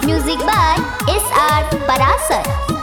Music by S.R. Parasar.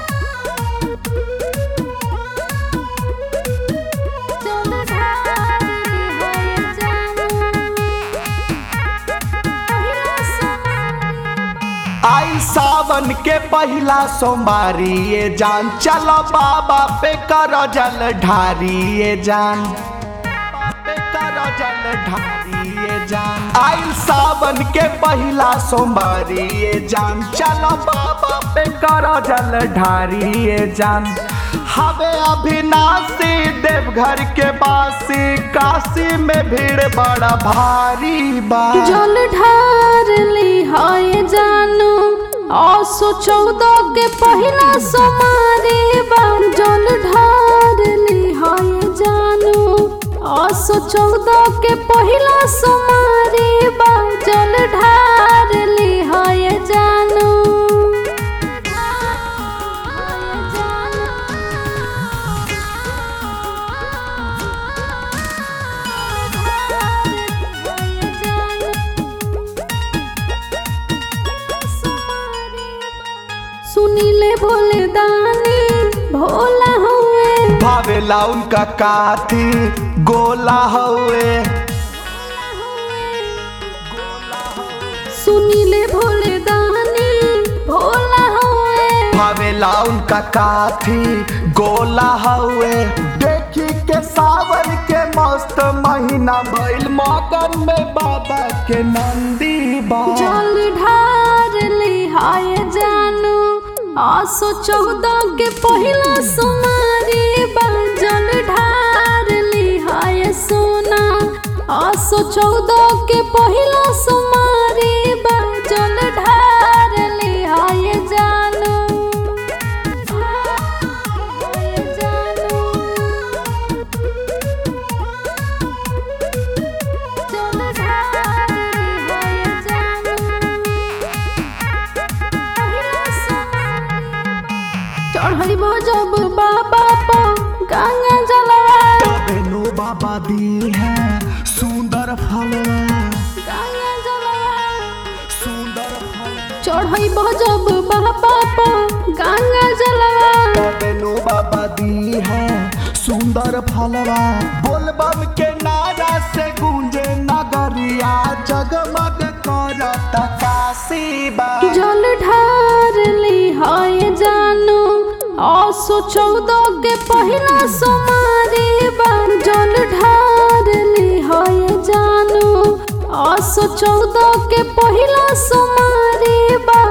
आई सावन के पहिला सोमवारी ये जान चलो बाबा पे करो जल ढारी ये जान बाबा पे करो जल ढारी ये जान आई सावन के पहिला सोमवारी ये जान चलो बाबा पे करो जल ढारी ये जान हवे अभिनाशी देवघर के बासी काशी में भीड़ बड़ा भारी बा जल ढार ली हाय जानू आसो चौदह के पहिला सोमारी बा जल ढार ली हाय जानू आसो चौदह के पहिला सोमारी बा जल ढार ली हाय जानू सुनीले भोले दानी भोला हुए भावेला उनका काथी गोला हवे सुनीले भोले दानी भोला हुए भावेला उनका काथी गोला हवे देखी के सावन के मस्त महीना भइल मगन में बाबा के नंदी बा जल ढार ली हाय जानू आसो चौदह के पहिला सुमारी बा जल ढार ली हाय सोना आसो चौदह के पहिला सुमारी बा जल ढार ली हाय जानू हाय जानू जल ढार ली हाय जानू चढ़ी जब बाबा पो गंगा जलवा बेनु बाबा दी है सुंदर फलवा गंगा जलवा सुंदर फल चढ़ी जब बाबा पो गंगा जलवा बेनु बाबा दी है सुंदर फलवा बोलबम के नारा से गूंजे नगरिया जगमग करत काशी बा जल ढार ली हाय जानू आसो चौदह के पहिला सोमारी बा जल ढार ली हाय जानू आसो चौदह के पहिला सोमारी बा